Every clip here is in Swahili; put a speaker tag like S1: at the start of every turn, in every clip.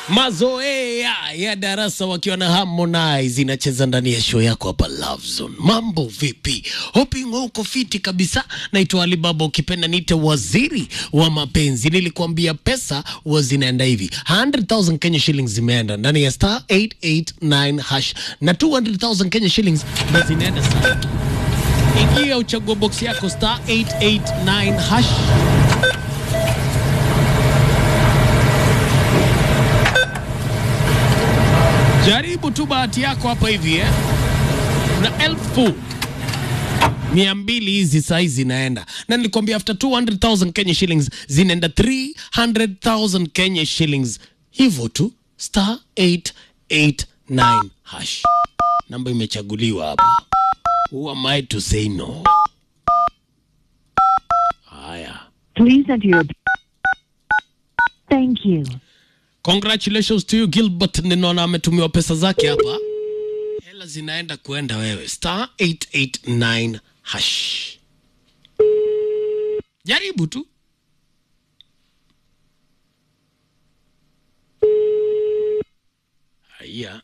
S1: Mazoea ya darasa wakiwa na Harmonize inacheza ndani ya show yako hapa Love Zone. Mambo vipi? Hoping uko fiti kabisa. Naitwa Alibaba, ukipenda niite waziri wa mapenzi. Nilikuambia pesa huwa zinaenda hivi, 100,000 Kenya shillings zimeenda ndani ya star 889 hash na 200,000 Kenya shillings ndo zinaenda sana. Ingia uchague box yako star 889 hash Jaribu tu bahati yako hapa hivi eh? na elfu mia mbili hizi sahi zinaenda, na nilikwambia after 200,000 Kenya shillings zinaenda 300,000 Kenya shillings, hivyo tu star 889 hash. Namba imechaguliwa hapa. Who am I to say no? Haya,
S2: Please enter your. Thank you.
S1: congratulations to you Gilbert. Ninaona ametumiwa pesa zake hapa, hela zinaenda kuenda wewe, star 889 hash. Jaribu tu. Haya,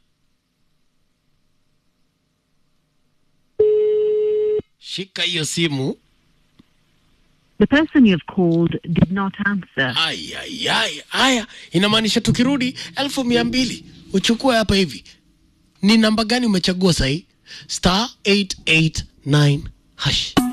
S1: shika hiyo simu.
S2: The person you have called did not answer.
S1: Ayayay, haya inamaanisha tukirudi elfu mia mbili uchukue hapa hivi. Ni namba gani umechagua sahii? Star 889 hash.